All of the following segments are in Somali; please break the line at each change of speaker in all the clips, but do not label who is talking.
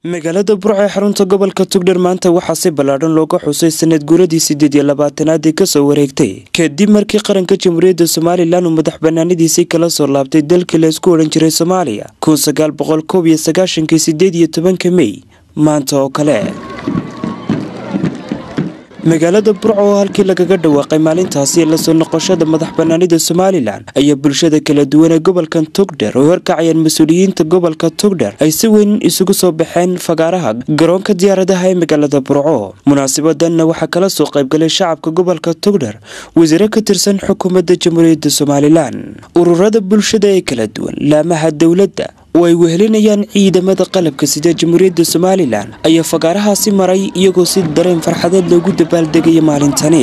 magaalada burco ee xarunta gobolka tugdhar maanta waxaa si ballaadhan looga xusay sanad guuradii siddeed iyo labaatanaad ee kasoo wareegtay kadib markii qaranka jamhuuriyadda somalilan uu madax banaanidiisii kala soo laabtay dalkii la isku odhan jiray soomaaliya kun sagaal boqol koob iyo sagaashankii sideed iyo tobanka mey maanta oo kale magaalada burco oo halkii lagaga dhawaaqay maalintaasi lasoo noqoshada madax banaanida somalilan ayaa bulshada kala duwan ee gobolkan tugdher oo horkacayaan mas-uuliyiinta gobolka tugdher ay si weyn isugu soo baxeen fagaaraha garoonka diyaaradaha ee magaalada burco munaasabadanna waxaa kala soo qaybgalay shacabka gobolka tugdher wasiiro ka tirsan xukuumadda jamhuuriyadda somalilan ururada bulshada ee kala duwan laamaha dowladda oo ay wehelinayaan ciidamada qalabka sida jamhuuriyadda somalilan ayaa fagaarahaasi maray iyagoo si dareen farxadeed loogu dabaaldegaya maalintani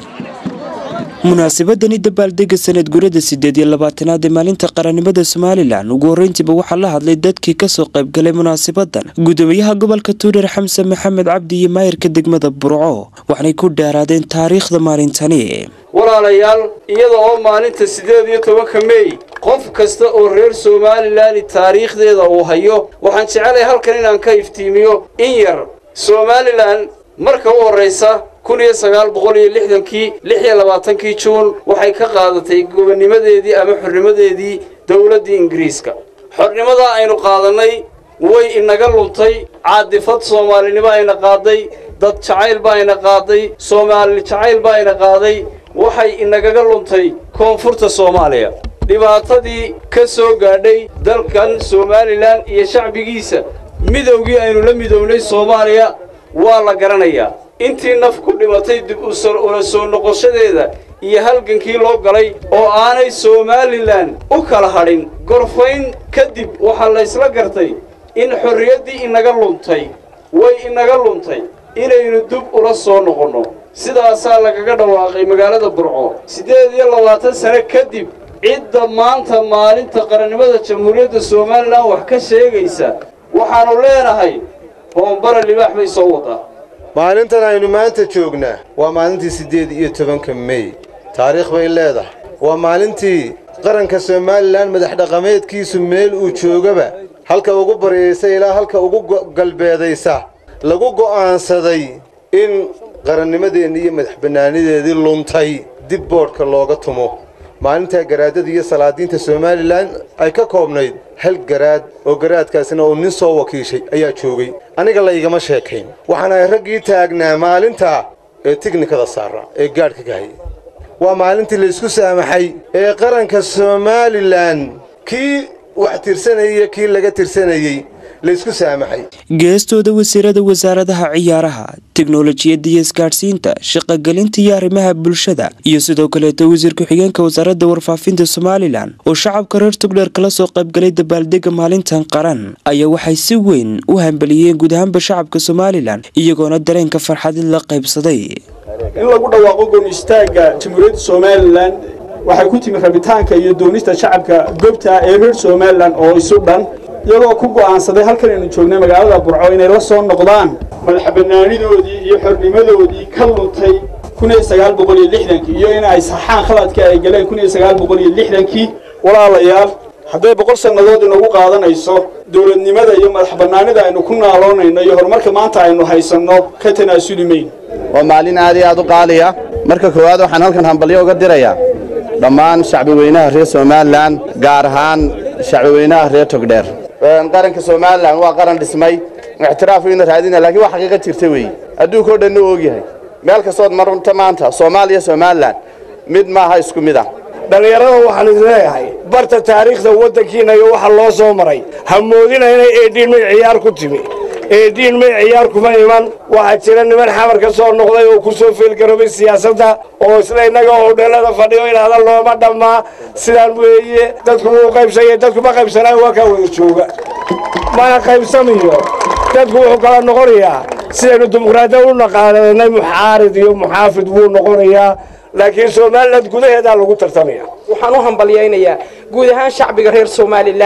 munaasabadani dabaaldega sanad gurada sideed iyo labaatanaad ee maalinta qarannimada somalilan ugu horreyntiiba waxaa la hadlay dadkii kasoo qaybgalay munaasabadan gudoomiyaha gobolka tuudhar xamse maxamed cabdi iyo maayirka degmada burco waxaanay ku dheeraadeen taariikhda maalintani
walaalayaal iyada oo maalinta siddeed iyo tobanka mey qof kasta oo reer somalilan taariikhdeeda uu hayo waxaan jecelahay halkan inaan ka iftiimiyo in yar somalilan marka u horraysa kun iyo sagaal boqol iyo lixdankii lix iyo labaatankii juun waxay ka qaadatay gobonnimadeedii ama xornimadeedii dowladdii ingiriiska xornimadaa aynu qaadannay way inaga luntay caadifad soomaalinimo ayna qaaday dad jacayl baa ayna qaaday soomaali jacayl baa ayna qaaday waxay inagaga luntay koonfurta soomaaliya dhibaatadii ka soo gaadhay dalkan somalilan iyo shacbigiisa midowgii aynu la midownay soomaaliya waa la garanayaa intii naf ku dhimatay dib ula soo noqoshadeeda iyo halgankii loo galay oo aanay somalilan u kala hadhin gorfayn kadib waxaa laysla gartay in xorriyaddii inaga luntay way inaga luntay inaynu dib ula soo noqonno sidaasaa lagaga dhawaaqay magaalada burco siddeed iyo labaatan sane kadib cidda maanta maalinta qarannimada jamhuuriyadda somalilan wax ka sheegaysa waxaannu leenahay hoombara libaax bay soo wadaa
maalintan aynu maanta joognaa waa maalintii siddeed iyo tobanka mey taariikh bay leedahay waa maalintii qaranka somalilan madax dhaqameedkiisu meel uu joogaba halka ugu baryaysa ilaa halka ugu galbeedaysa lagu go'aansaday in qarannimadeenni iyo madax bannaanideedii luntay dib boodhka looga tumo maalintaa garaadada iyo salaadiinta somalilan ay ka koobnayd hal garaad oo garaadkaasina uu nin soo wakiishay ayaa joogay aniga laygama sheekayn waxaana ay raggii taagnaa maalintaa ee tiknikada saara ee gaadhka gahayay waa maalintii laysku saamaxay ee qaranka somalilan kii wax tirsanayay iyo kii laga tirsanayey laysku saamaxay
geestooda wasiirada wasaaradaha ciyaaraha teknolojiyadda iyo isgaadhsiinta shaqogelinta iyo arrimaha bulshada iyo sidoo kaleeto wasiir ku-xigeenka wasaaradda warfaafinta somalilan oo shacabka reer tugdheer kala soo qaybgalay dabaaldega maalintan qaran ayaa waxay si weyn u hambeliyeen guud ahaanba shacabka somalilan iyagoona dareenka farxadid la qaybsaday
in lagu dhawaaqo goon istaagga jamhuuriyadda somalilan waxay ku timi rabitaanka iyo doonista shacabka goobta ee reer somalilan oo isu dhan iyagoo ku go'aansaday halkan aynu joognay magaalada burco inay la soo noqdaan madax bannaanidoodii iyo xornimadoodii ka luntay kun iyo sagaal boqol iyo lixdankii iyo in ay saxaan khaladkii ay galeen kun iyo sagaal boqol iyo lixdankii walaalayaal hadday boqol sannadood inagu qaadanayso dowladnimada iyo madax bannaanida aynu ku naaloonayno iyo horumarka maanta aynu haysanno ka tanaasuli mayn
waa maalin aad iyo aad u qaaliya marka koowaad waxaan halkan hambalyo uga dirayaa dhammaan shacbi weynaha reer somalilan gaar ahaan shacbi weynaha reer togdheer qaranka somalilan waa qaran dhismay ictiraafkiina raadina lakiin waa xaqiiqa jirta weeye adduunka o dhanna ogyahay meel kastood marunta maanta soomaaliya somalilan mid maaha isku mid ah
dhallinyarada waxaan idin leeyahay barta taariikhda waddankiina iyo waxa loo soo maray ha moodina inay eedhiin may ciyaar ku timi eedhiin may ciyaar kuma iman waxaa jira niman xamar ka soo noqday oo ku soo feelgaroobay siyaasadda oo isla innaga oo dhalada fadhiyo idhaahda looma dhammaa sidaan weeye dadku wuu qaybsanya dadku ma qaybsanaayo waa kaa wada jooga mana qaybsamayo dadku wuxuu kala noqonayaa sidaynu dimuqraadiya u naqaanay muxaarid iyo muxaafid wuu noqonayaa laakiin somalilan gudaheedaa lagu tartamaya
waxaan u hambalyaynayaa guud ahaan shacbiga reer somalilan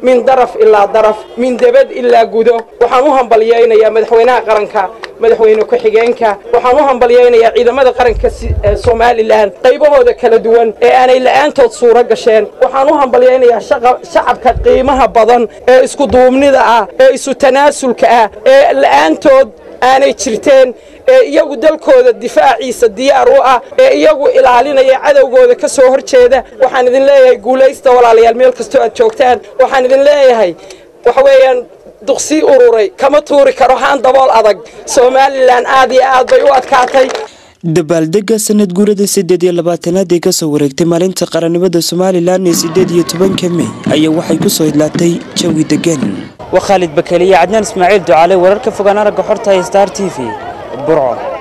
min daraf ilaa daraf min debad ilaa gudo waxaan u hambalyaynayaa madaxweynaha qaranka madaxweyne ku-xigeenka waxaan u hambalyaynayaa ciidamada qaranka somalilan qaybahooda kala duwan ee aanay la'aantood suuro gasheen waxaan u hambalyaynayaa shacabka qiimaha badan ee iskuduubnida ah ee isu tanaasulka ah ee la'aantood aanay jirteen ee iyagu dalkooda difaaciisa diyaar u ah ee iyagu ilaalinaya cadowgooda ka soo hor jeeda waxaan idin leeyahay guulaysta walaalayaal meel kastoo aad joogtaan waxaan idin leeyahay waxa weeyaan duqsii ururay kama tuuri karo haan dabool adag somalilan aad iyo aad bay u adkaatay
dabaaldega sanad guurada siddeed iyo labaatanaad ee kasoo wareegtay maalinta qarannimada somalilan ee siddeed iyo tobanka mey ayaa waxay ku soo idlaatay jawi degan waa khaalid bakeliye cadnaan ismaaciil ducaale wararka fogaan aragga xorta ee star t v burco